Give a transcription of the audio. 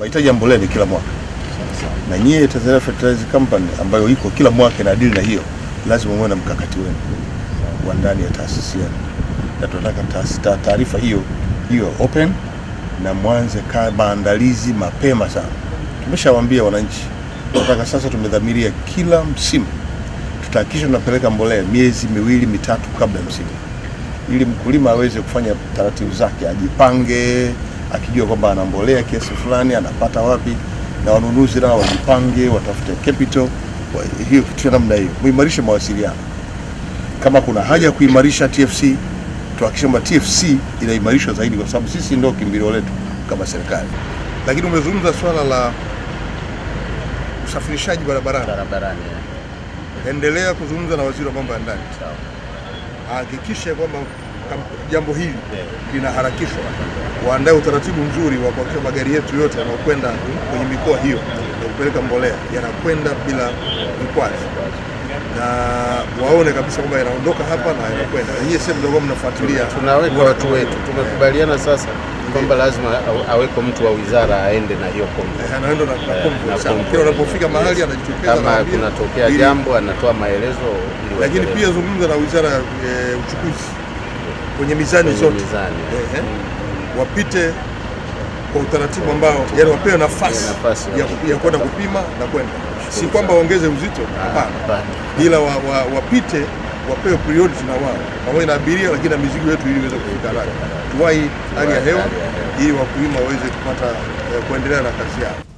mahitaji ya mbolea ni kila mwaka, na nyie Tanzania Fertilizer Company ambayo iko kila mwaka na dili na hiyo, lazima muwe na mkakati wenu wa ndani ya taasisi yenu, na tunataka taasi- ta- taarifa hiyo hiyo open na mwanze ka maandalizi mapema sana. Tumeshawaambia wananchi, tunataka sasa, tumedhamiria kila msimu tutahakikisha tunapeleka mbolea miezi miwili mitatu kabla ya msimu, ili mkulima aweze kufanya taratibu zake, ajipange akijua kwamba ana mbolea kiasi fulani anapata wapi, na wanunuzi nao wajipange, watafute capital wa, hiyo kitu cha namna hiyo, muimarishe mawasiliano. Kama kuna haja ya kuimarisha TFC, tuhakikishe kwamba TFC inaimarishwa zaidi, kwa sababu sisi ndio kimbilio letu kama serikali. Lakini umezungumza swala la usafirishaji barabarani, barabarani. endelea kuzungumza na waziri wa mambo ya ndani Sawa. ahakikishe kwamba kam- jambo hili linaharakishwa, waandae utaratibu mzuri wa kuhakikisha magari yetu yote yanayokwenda kwenye mikoa hiyo ya kupeleka mbolea yanakwenda bila vikwazo, na waone kabisa kwamba yanaondoka hapa na yanakwenda. Na nyie sehemu ndio mnafuatilia, Tunaweka watu wetu, tumekubaliana sasa kwamba lazima aw- aweko mtu wa wizara aende na hiyo kombo. Eh, anaenda na, na Eh, kombo. na Sawa. kombo. Kila unapofika mahali anajitokeza Kama anawaambia, kunatokea ili- jambo anatoa maelezo ili lakini waendelee pia zungumza na wizara ya e, uchukuzi kwenye mizani kwenye zote mizani. Ehe. wapite kwa utaratibu ambao yani wapewe nafasi Nafasi ya, ya kwenda kupima na kwenda, si kwamba waongeze uzito, hapana, Hapana. ila wa, wa, wapite wapewe priority na wao pamoja na abiria, lakini na mizigo yetu ili iweze kufika haraka, tuwahi hali ya hewa Hali ya hewa. ili wakulima waweze kupata eh, kuendelea na kazi yao.